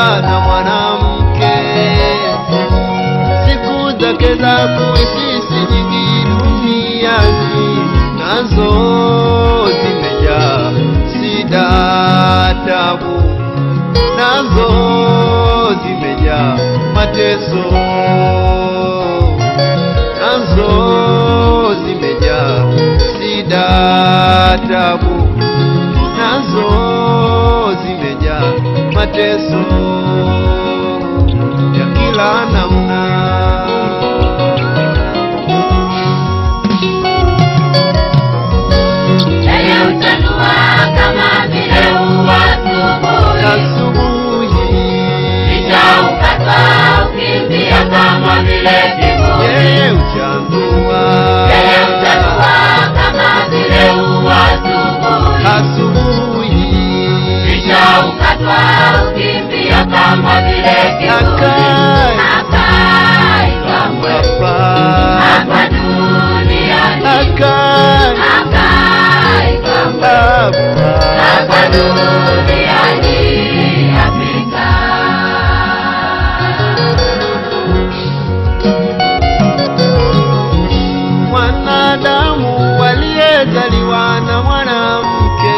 na mwanamke, siku zake za kuishi si nyingi duniani, nazo zimejaa shida, tabu, nazo zimejaa mateso, nazo zimejaa shida, tabu, nazo zimejaa mateso ya kila namna. Yeye huchanua kama vile ua asubuhi, Asubuhi kisha ukatwa ukimbia kama vile kivuli. yeye uchanua, Yeye huchanua kama vile ua asubuhi, asubuhi kisha ukatwa ukimbia kama vile kivuli. Akai. Akai kamwe hapa hapa duniani, akai akai kamwe hapa hapa duniani Afrika. mwanadamu waliyezaliwa na mwanamke,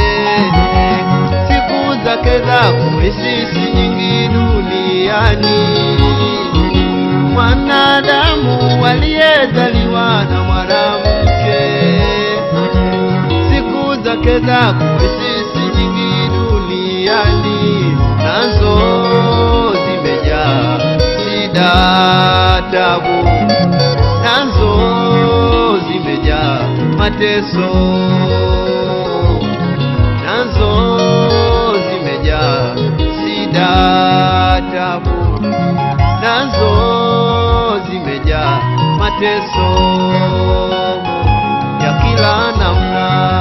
siku zake za kuishi si nyingi duniani. Mwanadamu waliyezaliwa na mwanamke, siku zake za kuishi si nyingi duniani, nazo zimejaa shida, tabu nazo zimejaa mateso, nazo zimejaa shida, tabu, nazo zimejaa mateso ya kila namna.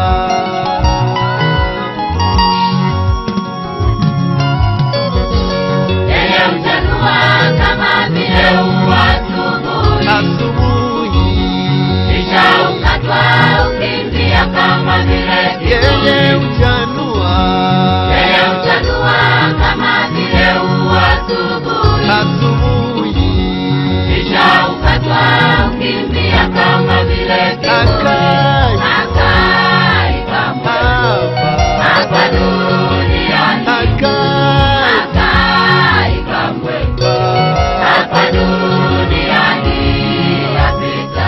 Yeye huchanua kama vile ua asubuhi, Asubuhi kisha ukatwa ukimbia kama vile yeye kivuli. uchanua, Yeye huchanua kama vile ua asubuhi, asubuhi kisha ukatwa ukimbia kama vile kivuli. akai Akai kamwe hapa hapa duniani, akai akai kamwe hapa duniani Afrika.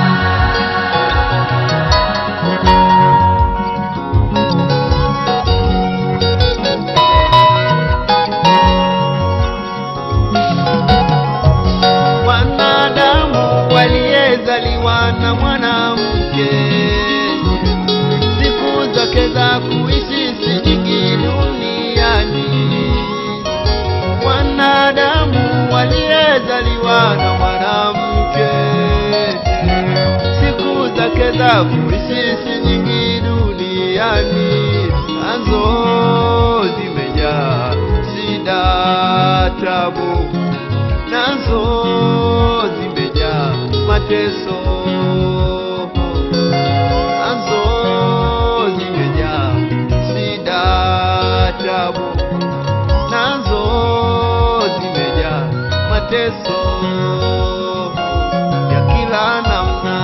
wanadamu waliyezaliwa na mwanamke, siku zake za kuishi si nyingi duniani. Wanadamu waliyezaliwa na mwanamke, siku zake za kuishi si nyingi duniani, nazo zimejaa shida, tabu nazo zimejaa mateso, nazo zimejaa shida, tabu, nazo zimejaa mateso ya kila namna.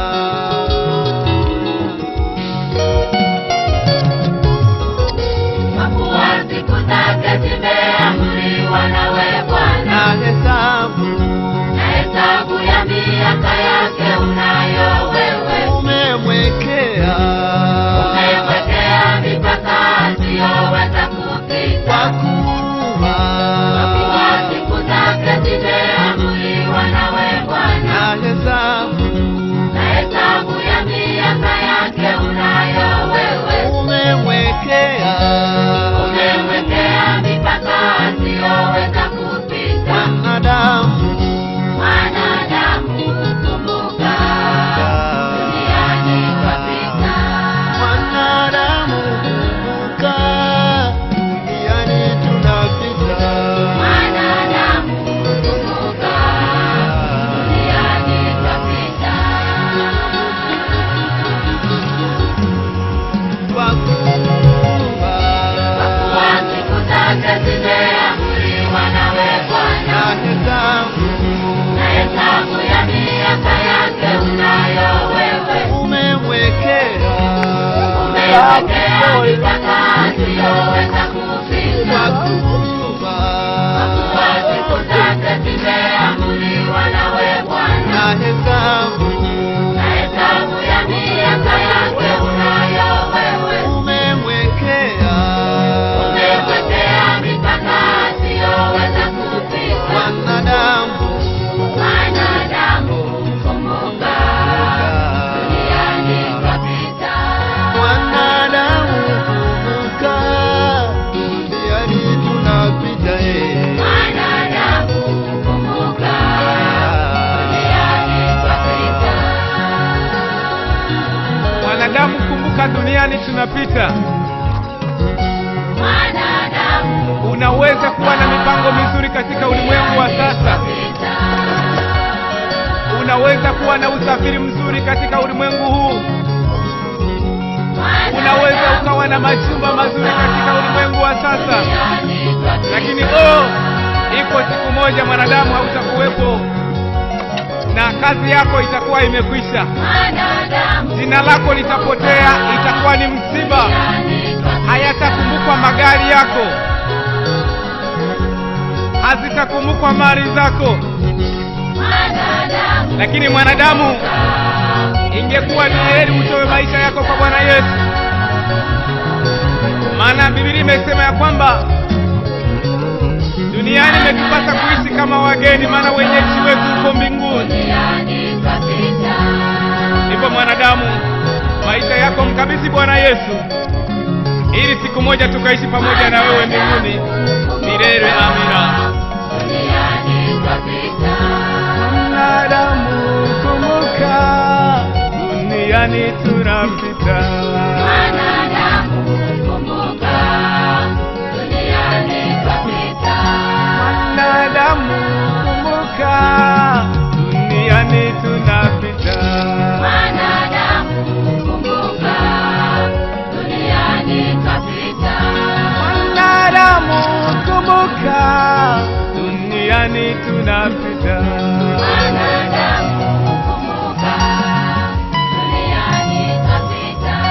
Kwa kuwa siku zake zimeamriwa nawe Bwana, na hesabu na hesabu ya miaka yake unayo wewe. umemwekea Umewekea mipaka asiyoweza kwa kupita. kuwa Kwa kuwa siku zake zimeamriwa nawe Bwana, na hesabu na hesabu ya miaka yake unayo wewe. umemwekea Umemwekea mipaka asiyoweza kupita. mwanadamu Mwanadamu kumbuka, duniani twapita. mwanadamu kumbuka, duniani tunapita. Mwanadamu kumbuka, duniani twapita. Kwa kuwa Kwa kuwa siku zake zimeamriwa umewekea mipaka asiyoweza kufika. Kwa siku zake zimeamriwa nawe Bwana, na hesabu na hesabu ya miaka yake unayo wewe. umemwekea Umewekea mipaka asiyoweza kufika. wanadamu Wanadamu kumbuka, duniani twapita. wanadamu kumbuka duniani tunapita eh. Wanadamu kumbuka, duniani twapita. Wanadamu, kumbuka, duniani tunapita. Wanadamu Unaweza kuwa na mipango mizuri katika ulimwengu wa sasa, twapita. unaweza kuwa na usafiri mzuri katika ulimwengu huu, unaweza ukawa na majumba mazuri katika ulimwengu wa sasa, Duniani twapita. lakini oh, iko siku moja mwanadamu hautakuwepo na kazi yako itakuwa imekwisha, Wanadamu jina lako litapotea, itakuwa ni msiba. duniani twapita. Hayatakumbukwa magari yako, hazitakumbukwa mali zako, Wanadamu lakini mwanadamu, ingekuwa ni heri utoe maisha yako kwa Bwana Yesu, maana Biblia imesema ya kwamba duniani imetupasa kuishi kama wageni, maana wenyeji wetu uko mbinguni. duniani twapita. Ndipo mwanadamu, maisha yako mkabidhi Bwana Yesu, ili siku moja tukaishi pamoja na wewe mbinguni milele. Amina. Duniani twapita. Mwanadamu, kumbuka, duniani tunapita. Wanadamu kumbuka, duniani twapita. Mwanadamu, kumbuka, duniani tunapita. Wanadamu kumbuka, duniani twapita. Mwanadamu, kumbuka, duniani tunapita. Wanadamu kumbuka, duniani twapita.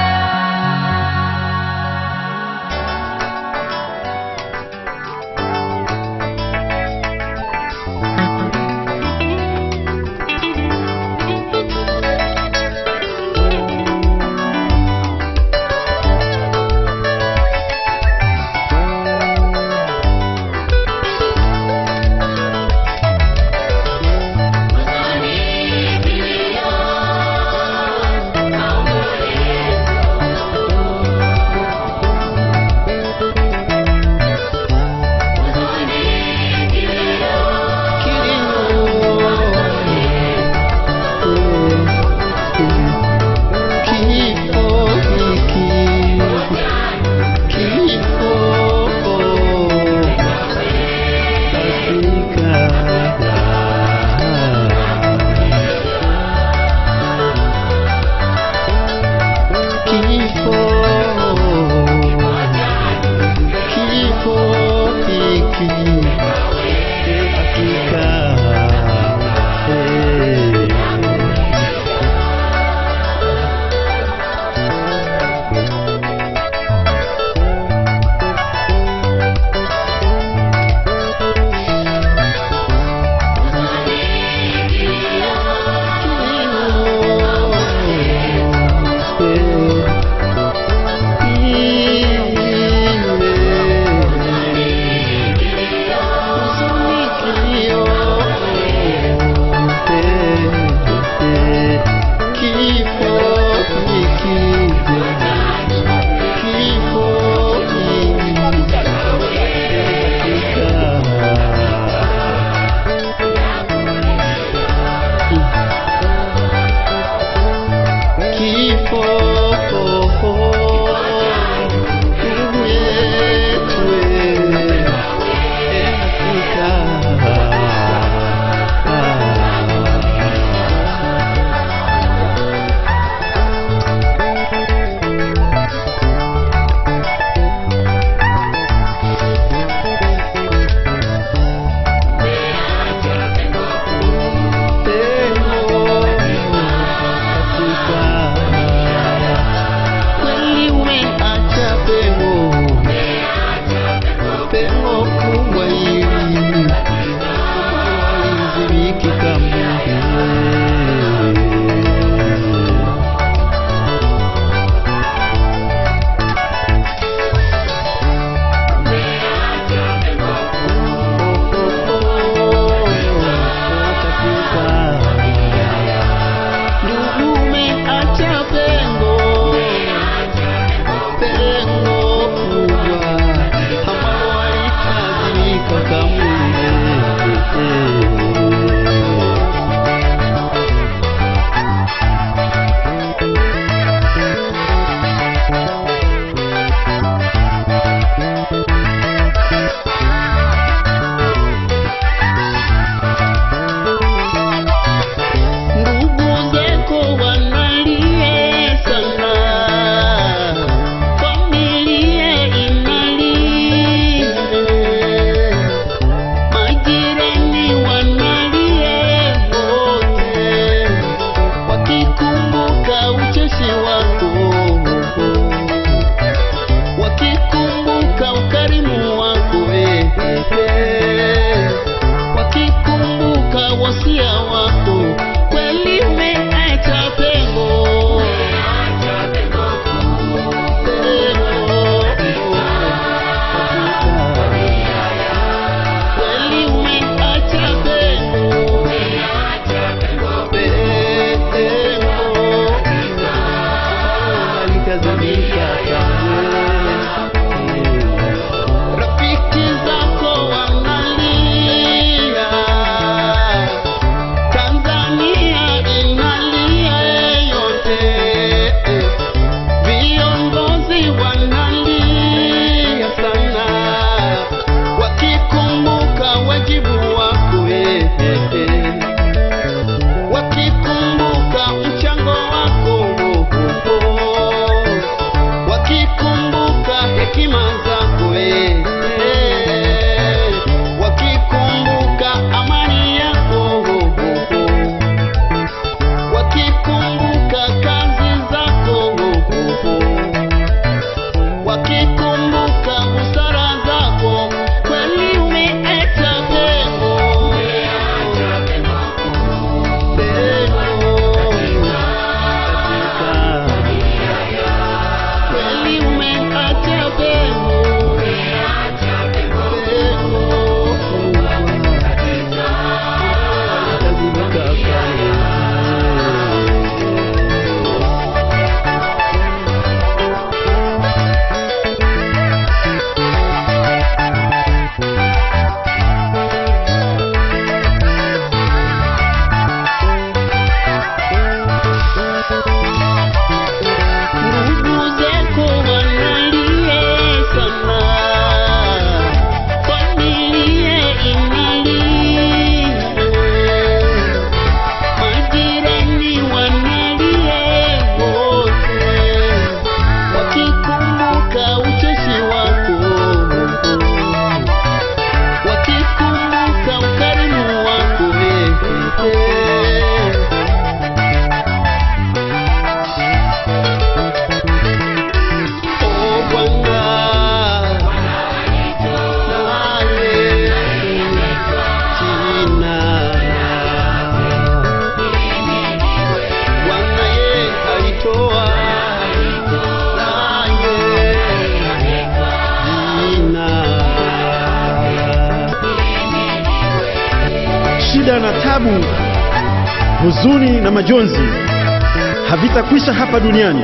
tabu, huzuni na majonzi havitakwisha hapa duniani.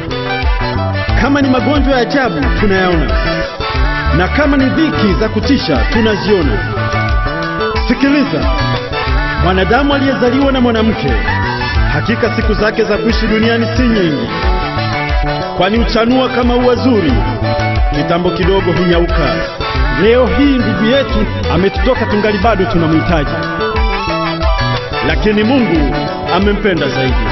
Kama ni magonjwa ya ajabu tunayaona, na kama ni dhiki za kutisha tunaziona. Sikiliza, mwanadamu aliyezaliwa na mwanamke, hakika siku zake za kuishi duniani si nyingi, kwani uchanua kama ua zuri, kitambo kidogo hunyauka. Leo hii ndugu yetu ametutoka, tungali bado tunamhitaji, lakini Mungu amempenda zaidi.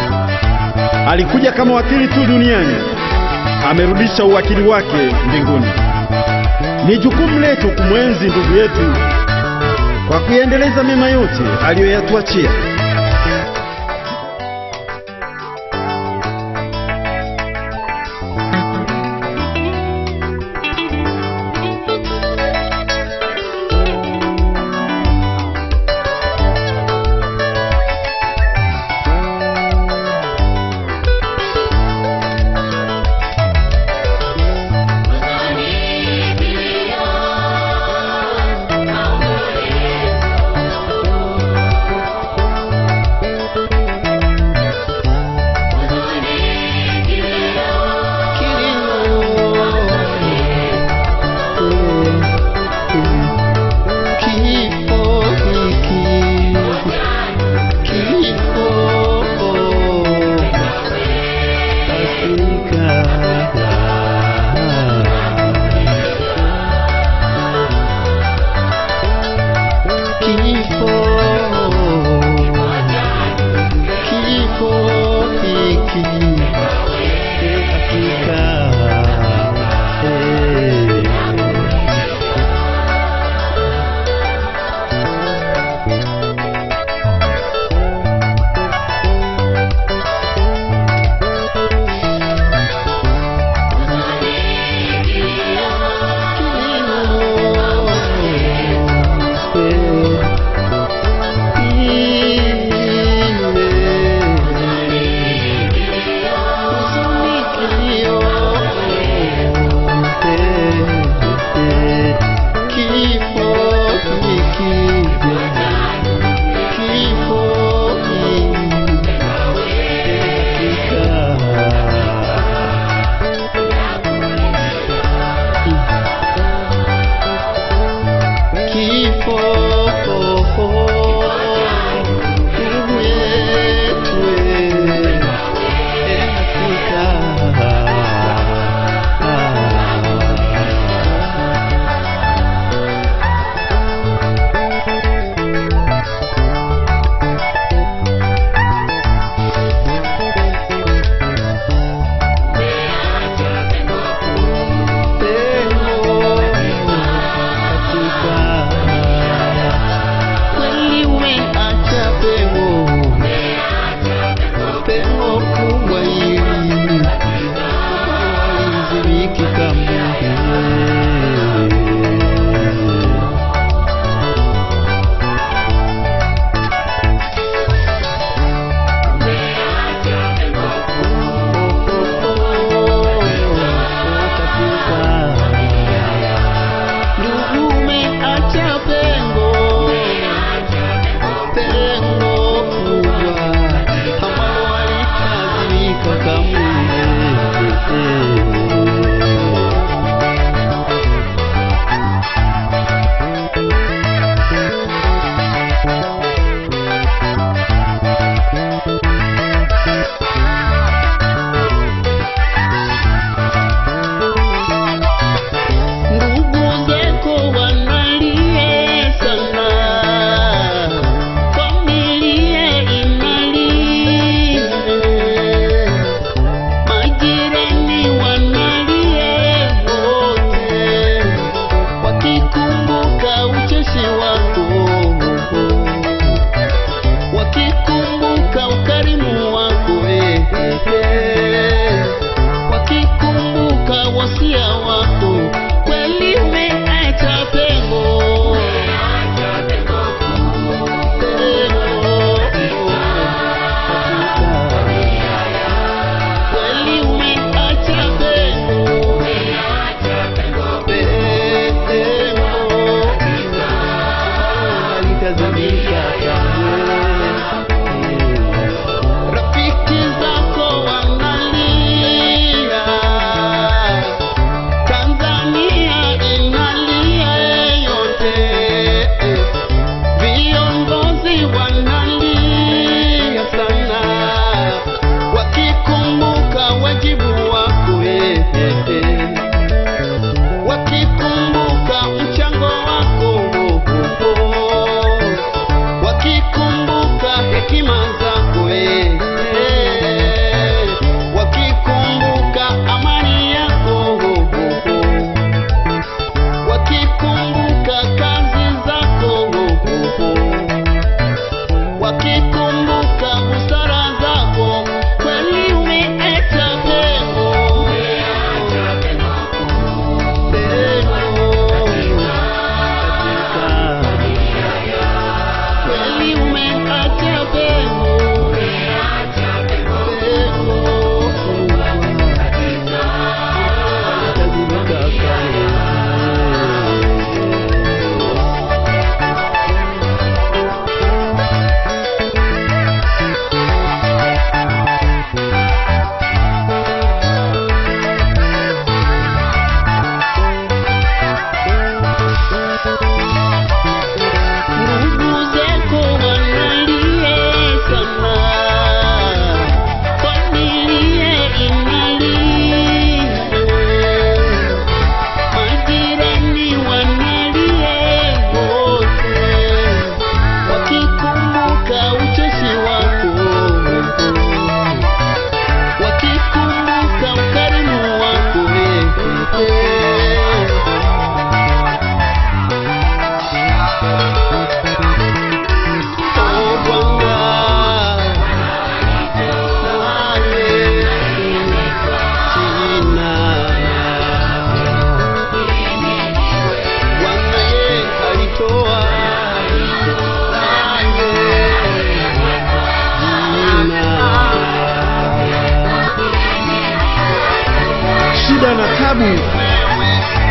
Alikuja kama wakili tu duniani, amerudisha uwakili wake mbinguni. Ni jukumu letu kumwenzi ndugu yetu kwa kuyaendeleza mema yote aliyoyatuachia. Tazamika kamwe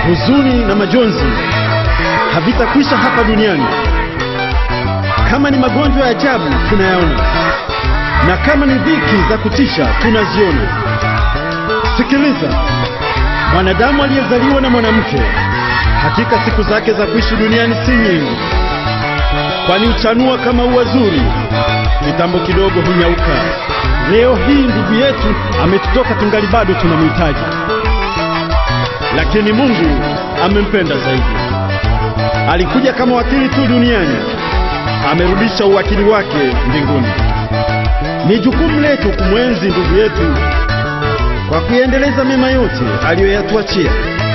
huzuni na majonzi havitakwisha hapa duniani. Kama ni magonjwa ya ajabu tunayaona, na kama ni dhiki za kutisha tunaziona. Sikiliza, mwanadamu aliyezaliwa na mwanamke, hakika siku zake za kuishi duniani si nyingi, kwani huchanua kama ua zuri, kitambo kidogo hunyauka. Leo hii ndugu yetu ametutoka, tungali bado tunamhitaji, lakini Mungu amempenda zaidi. Alikuja kama wakili tu duniani, amerudisha uwakili wake mbinguni. Ni jukumu letu kumwenzi ndugu yetu kwa kuendeleza mema yote aliyoyatuachia.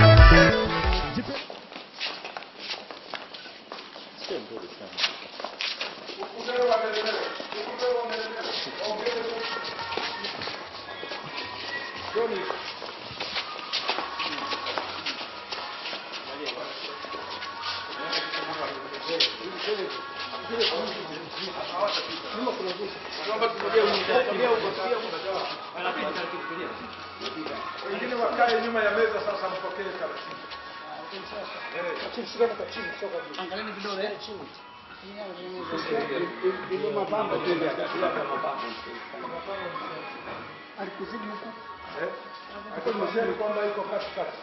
Wengine wakae nyuma ya meza sasa, mpokee taratibu. Akumbusheni kwamba iko katikati.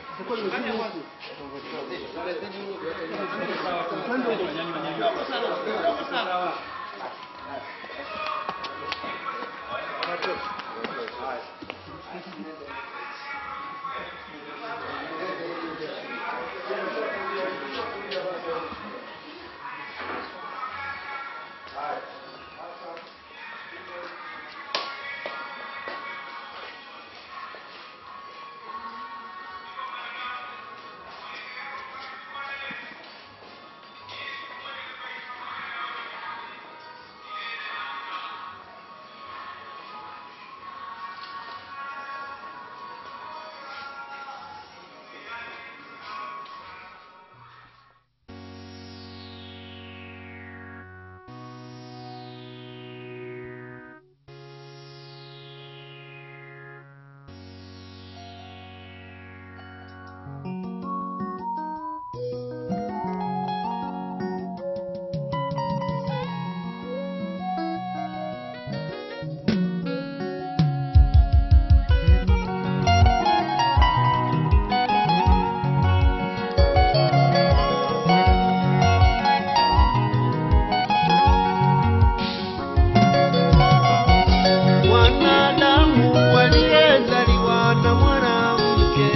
Wanadamu waliyezaliwa na mwanamke,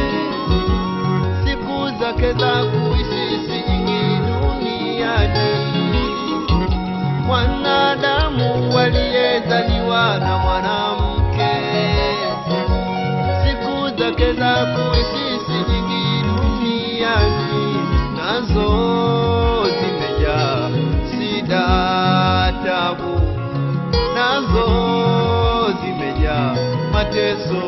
siku zake za kuishi si nyingi duniani. Wanadamu waliyezaliwa na mwanamke, siku zake za kuishi si nyingi duniani, nazo zimejaa shida, tabu nazo zimejaa mateso,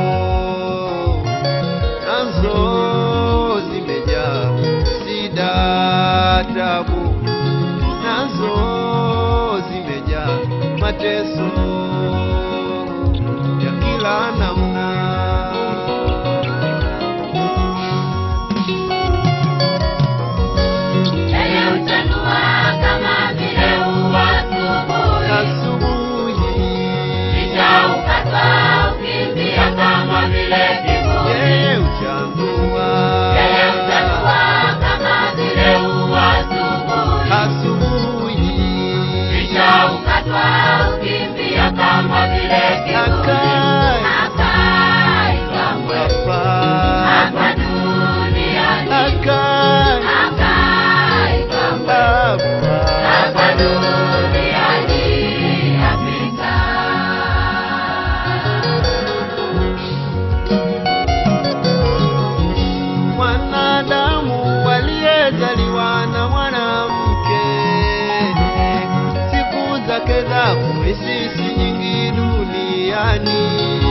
nazo zimejaa shida, tabu, nazo zimejaa mateso ya kila namna. Yeye huchanua kama vile ua asubuhi, Asubuhi kisha ukatwa ukimbia kama vile kivuli. yeye huchanua Yeye huchanua kama vile ua asubuhi, asubuhi kisha ukatwa ukimbia kama vile kivuli. akai Hakai kamwe hapa hapa duniani, akai hakai kamwe hapa hapa duniani Afrika. mwanadamu waliyezaliwa na mwanamke, siku zake za kuishi si nyingi duniani.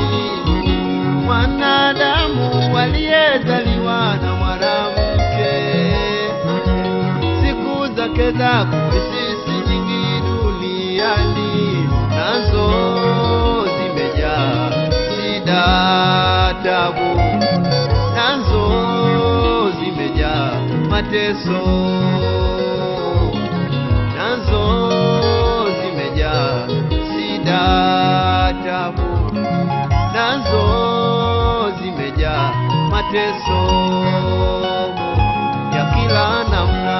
Mwanadamu waliyezaliwa na mwanamke, siku zake za kuishi si nyingi duniani, nazo zimejaa shida, tabu nazo mateso nazo zimejaa shida tabu nazo zimejaa mateso ya kila namna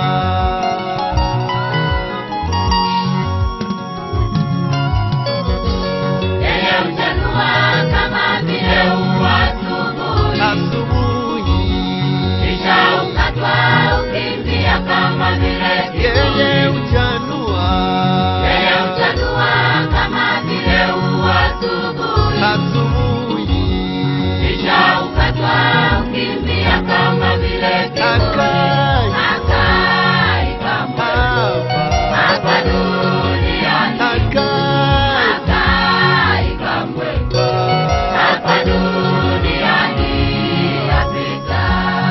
Yeye huchanua kama vile ua asubuhi, asubuhi kisha ukatwa ukimbia kama vile kivuli. yeye uchanua Yeye huchanua kama vile ua asubuhi, asubuhi kisha ukatwa ukimbia kama vile kivuli. akai Akai kamwe hapa hapa duniani, akai akai kamwe hapa duniani yapita.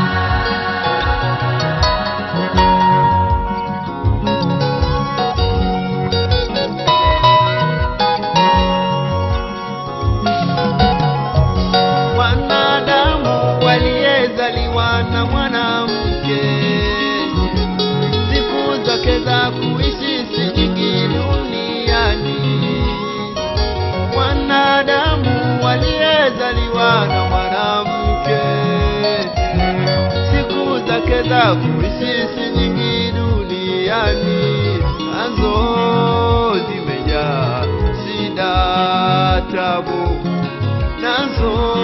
wanadamu waliyezaliwa na mwanamke siku zake za kuishi si nyingi duniani wanadamu waliyezaliwa na mwanamke siku zake za kuishi si nyingi duniani nazo zimejaa shida tabu nazo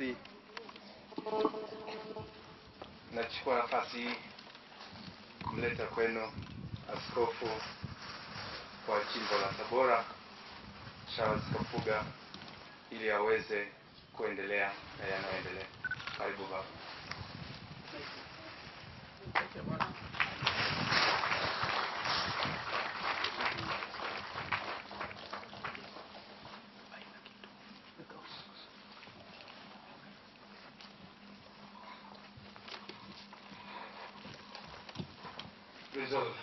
nasi. Nachukua nafasi hii kumleta kwenu askofu wa jimbo la Tabora Charles Kapuga ili aweze kuendelea na yanayoendelea. Karibu baba. vizuri.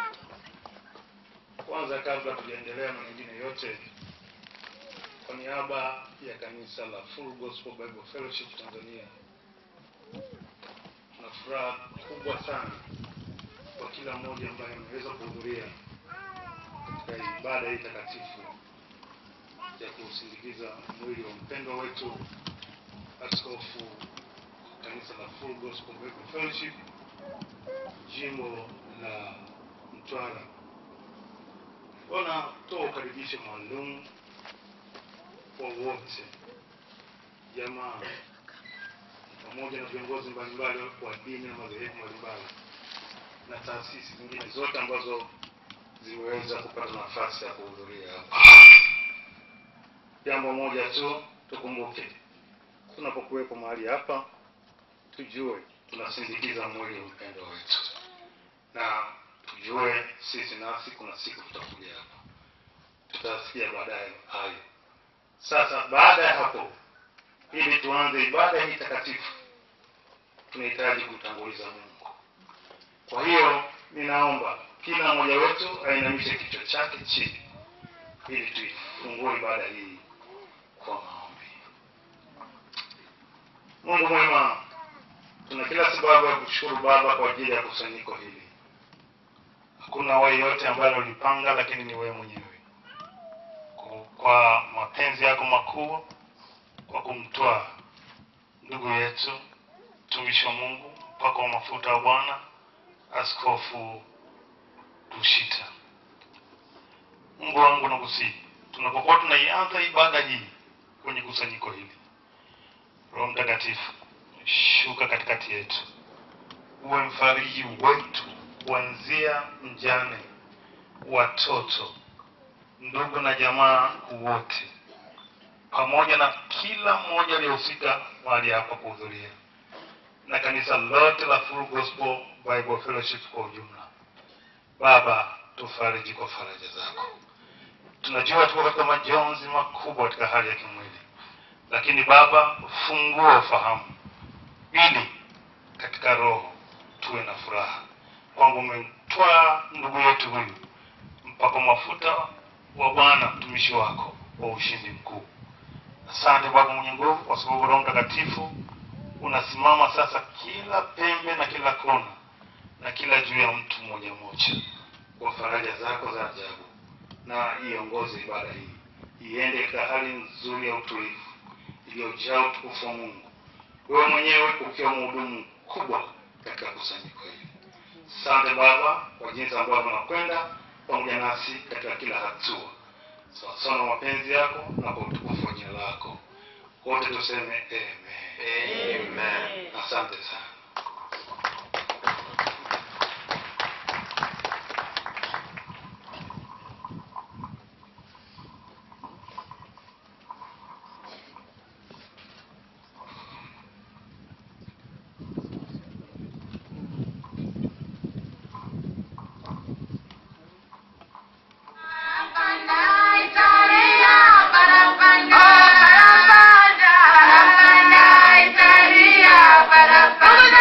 Kwanza, kabla tujaendelea na mengine yote, kwa niaba ya kanisa la Full Gospel Bible Fellowship Tanzania, tuna furaha kubwa sana kwa kila mmoja ambaye ameweza kuhudhuria katika ibada hii takatifu ya kusindikiza mwili wa mpendwa wetu askofu kanisa la Full Gospel Bible Fellowship jimbo la Mtwara. Wanatoa ukaribisho maalum kwa wote, jamaa pamoja na viongozi mbalimbali wa dini na madhehebu mbalimbali na taasisi zingine zote ambazo zimeweza kupata nafasi ya kuhudhuria hapa. Jambo moja tu tukumbuke, tunapokuwepo mahali hapa, tujue tunasindikiza mwili wa mpendo wetu na tujue sisi nasi kuna siku tutakuja hapa, tutasikia baadaye hayo. Sasa baada ya hapo, ili tuanze ibada hii takatifu, tunahitaji kumtanguliza Mungu. Kwa hiyo ninaomba kila mmoja wetu ainamishe kichwa chake chini, ili tuifungue ibada hii kwa maombi. Mungu mwema, tuna kila sababu ya kushukuru Baba kwa ajili ya kusanyiko hili. Hakuna wewe yote ambaye ulipanga, lakini ni wewe mwenyewe Ku- kwa mapenzi yako makuu, kwa kumtoa ndugu yetu mtumishi wa Mungu mpaka wa mafuta wa Bwana Askofu Rushita. Mungu wangu nakusihi, tunapokuwa tunaianza ibada hii kwenye kusanyiko hili, Roho Mtakatifu shuka katikati yetu, uwe mfariji wetu, kuanzia mjane, watoto, ndugu na jamaa wote, pamoja na kila mmoja aliyehusika mahali hapa kuhudhuria, na kanisa lote la Full Gospel Bible Fellowship kwa ujumla. Baba, tufariji kwa faraja zako. Tunajua tuko katika majonzi makubwa katika hali ya kimwili, lakini Baba, fungua ufahamu ili katika roho tuwe na furaha kwamba umemtwaa ndugu yetu huyu mpaka mafuta wa Bwana mtumishi wako wa ushindi mkuu. Asante Baba mwenye nguvu, kwa sababu Roho Mtakatifu unasimama sasa kila pembe na kila kona na kila juu ya mtu mmoja mmoja kwa faraja zako za ajabu, na iongoze ibada hii iende katika hali nzuri ya utulivu iliyojaa utukufu wa Mungu, wewe mwenyewe ukiwa mhudumu mkubwa katika kusanyiko hili. Asante Baba kwa jinsi ambavyo unakwenda pamoja nasi katika kila hatua, sawasawa na mapenzi yako na kwa utukufu wa jina lako. Wote tuseme amen. Amen. Asante sana. Italia, para, para.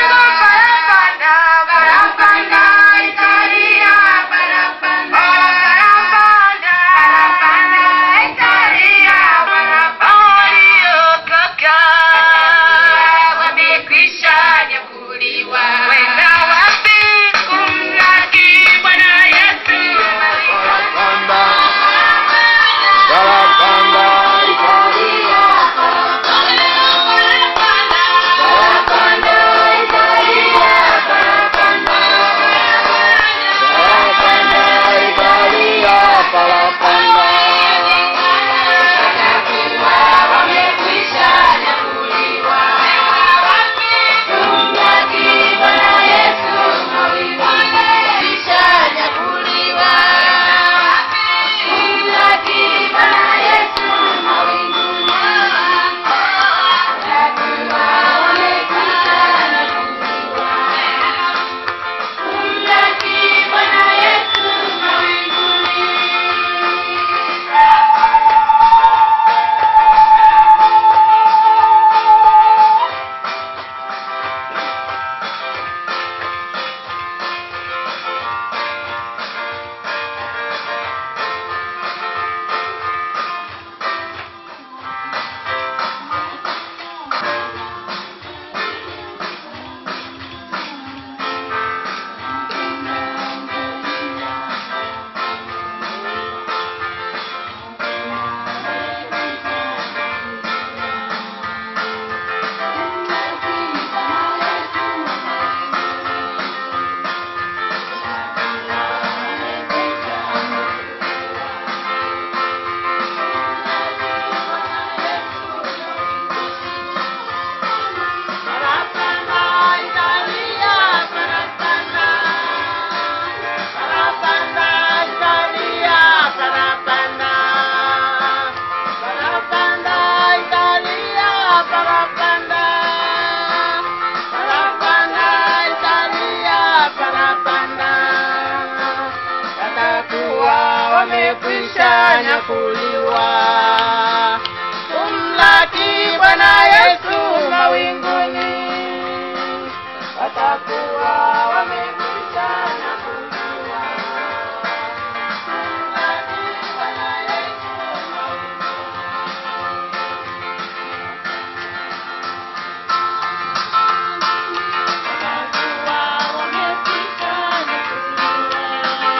wamekwisha nyakuliwa kumlaki Bwana Yesu mawinguni, watakuwa wamekwisha nyakuliwa. Kumlaki Bwana Yesu watakuwa wamekwisha nyakuliwa.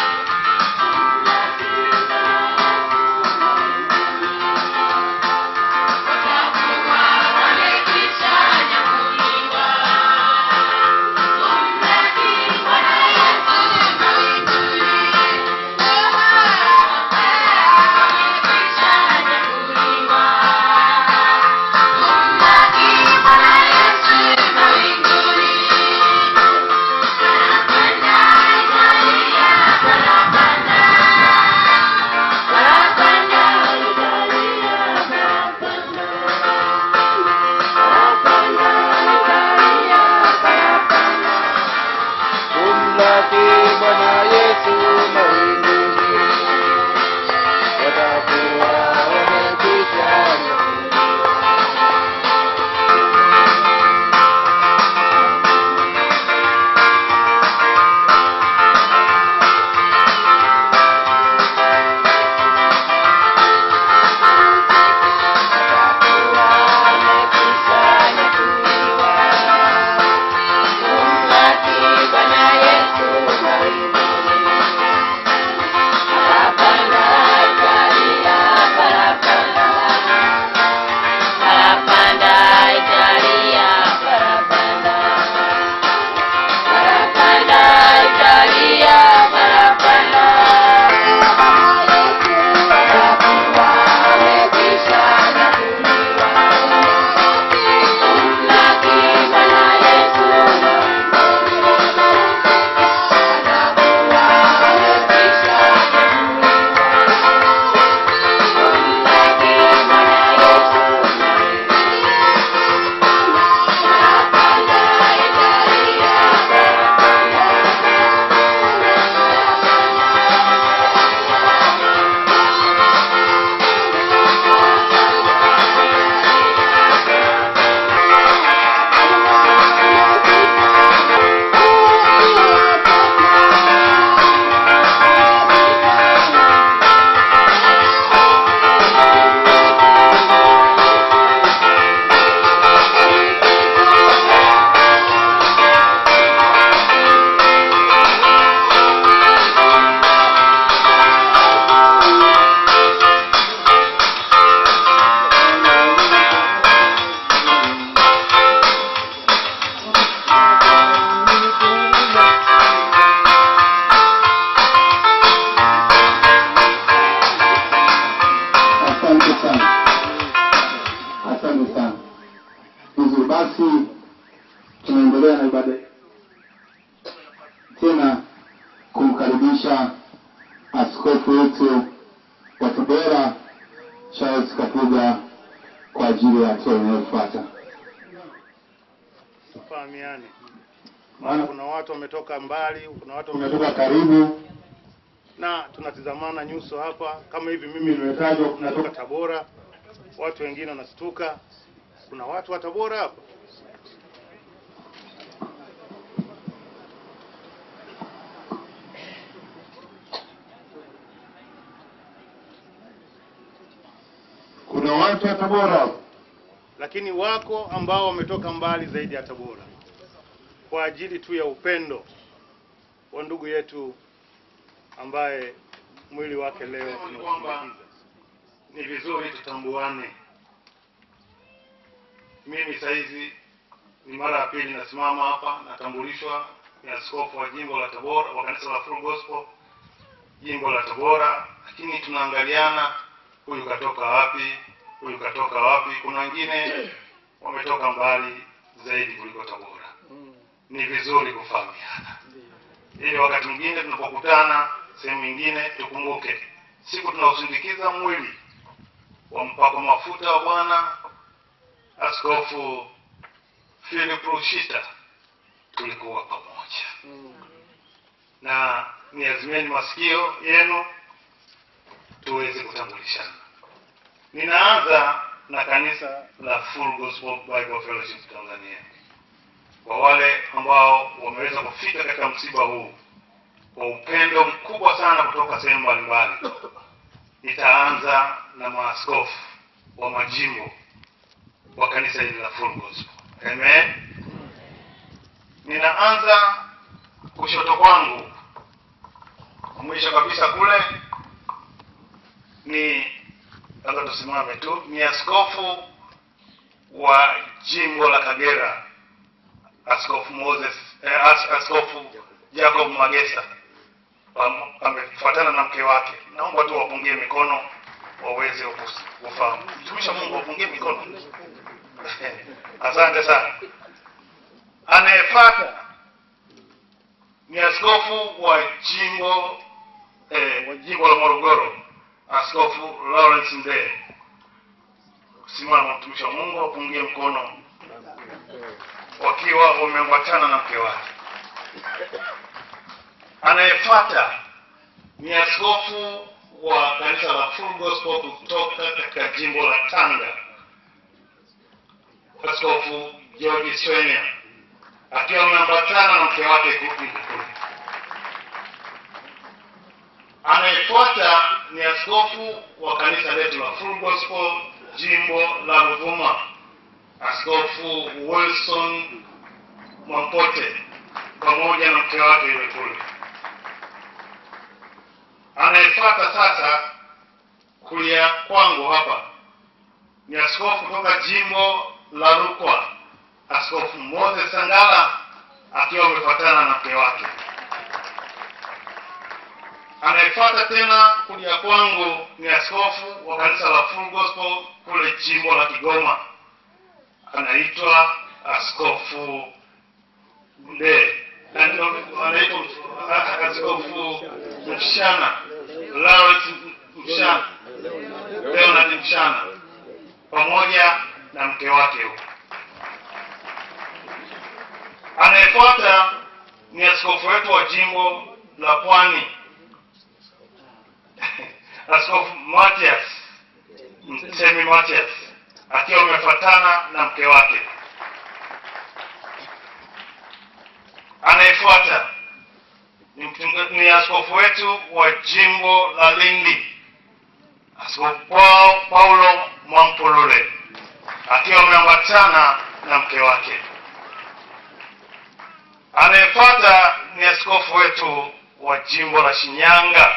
kumlaki Bwana Yesu mawinguni, watakuwa wamekwisha Asante sana, asante sana. Vizuri basi, tunaendelea na ibada tena kumkaribisha askofu wetu wa Tabora Charles Kapuga kwa ajili ya hatua inayofuata. Fahamiane, maana kuna watu wametoka mbali, kuna watu Tumetoka wametoka karibu na tunatizamana nyuso hapa, kama hivi mimi Nimetajwa, nimetoka natoka Tabora, watu wengine wanastuka. Kuna watu wa Tabora hapa? kuna watu wa Tabora lakini wako ambao wametoka mbali zaidi ya Tabora kwa ajili tu ya upendo wa ndugu yetu ambaye mwili wake leo tunausindikiza. Ni vizuri tutambuane. Mimi saizi ni mara ya pili nasimama hapa, natambulishwa ni askofu wa jimbo la Tabora wa kanisa la Full Gospel jimbo la Tabora, lakini tunaangaliana, huyu katoka wapi, huyu katoka wapi. Kuna wengine wametoka mbali zaidi kuliko Tabora. Ni vizuri kufahamiana, ili wakati mwingine tunapokutana sehemu nyingine tukumbuke siku tunausindikiza mwili wa mpako mafuta wa Bwana Askofu Philip Rushita, tulikuwa pamoja na niazimeni masikio yenu kushirikishana. Ninaanza na kanisa la Full Gospel Bible Fellowship Tanzania. Kwa wale ambao wameweza kufika katika msiba huu kwa upendo mkubwa sana kutoka sehemu mbalimbali, nitaanza na maaskofu wa majimbo wa kanisa hili la Full Gospel. Amen. Ninaanza kushoto kwangu, mwisho kabisa kule ni labda tusimame tu, ni askofu wa jimbo la Kagera, Askofu Moses eh, as, Askofu Jacob Magesa Pam- amefuatana na mke wake. Naomba tu wapungie mikono waweze kus- kufahamu. Mtumishi wa Mungu, wapungie mikono. Asante sana. Anayefuata ni askofu wa jimbo eh, wa jimbo la Morogoro, Askofu Lawrence Ndee. Simama mtumishi wa Mungu, wapungie mkono wakiwa wameambatana na mke wake. Anayefuata ni askofu wa kanisa la Full Gospel kutoka katika jimbo la Tanga, Askofu George Swenya akiwa ameambatana na mke wake huku kule. Anayefuata ni askofu wa kanisa letu la Full Gospel jimbo la Ruvuma, Askofu Wilson Mwampote pamoja na mke wake yule kule. Anayefuata sasa kulia kwangu hapa ni askofu kutoka jimbo la Rukwa, Askofu Moses Sangala akiwa amefuatana na mke wake. Anayefuata tena kulia kwangu ni askofu wa kanisa la Full Gospel kule jimbo la Kigoma, anaitwa Askofu Mdee, Na ndio anaitwa ah, Askofu Mshana, Lawrence Mshana, Leonard Mshana pamoja na mke wake huko. Anayefuata ni askofu wetu wa jimbo la Pwani, Askofu Matias Mtemi Matias akiwa amefuatana na mke wake. Anayefuata ni, mchunga- ni askofu wetu wa jimbo la Lindi, Askofu Paul- Paulo Mwampulule akiwa ameambatana na mke wake. Anayefuata ni askofu wetu wa jimbo la Shinyanga,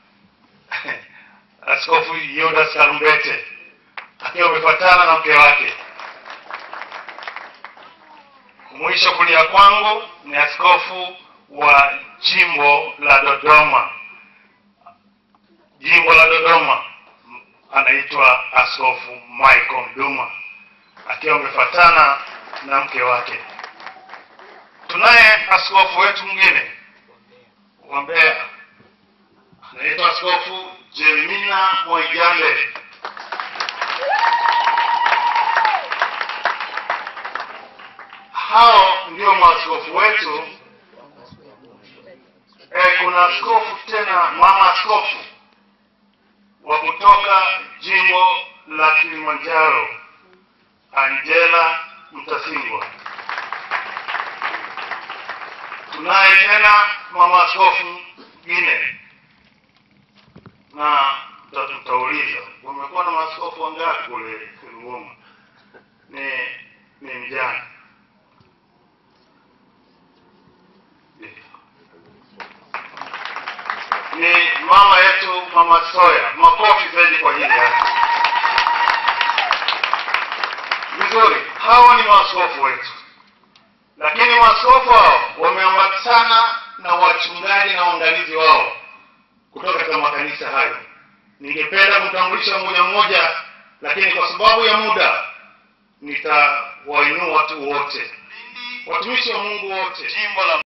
Askofu Yodas Karumbete akiwa amefuatana na mke wake. Mwisho kulia kwangu ni askofu wa jimbo la Dodoma, jimbo la Dodoma anaitwa Askofu Michael Mduma akiwa amefuatana na mke wake. Tunaye askofu wetu mwingine wa Mbeya anaitwa Askofu Jeremina Mwaijambe. Hao ndio maaskofu wetu. E, kuna askofu tena, mama askofu wa kutoka jimbo la Kilimanjaro, Angela Mtasingwa. Tunaye tena mama askofu mwingine, na tuta- tutauliza umekuwa na maaskofu wangapi kule Ruvuma? Ni ni mjane ni mama yetu mama Soya. Makofi zaidi kwa ajili yake. Vizuri, hawa ni maaskofu wetu, lakini maaskofu hao wameambatana na wachungaji na waangalizi wao kutoka katika makanisa hayo. Ningependa kumtambulisha mmoja mmoja, lakini kwa sababu ya muda nitawainua watu wote, watumishi wa Mungu wote, jimbo la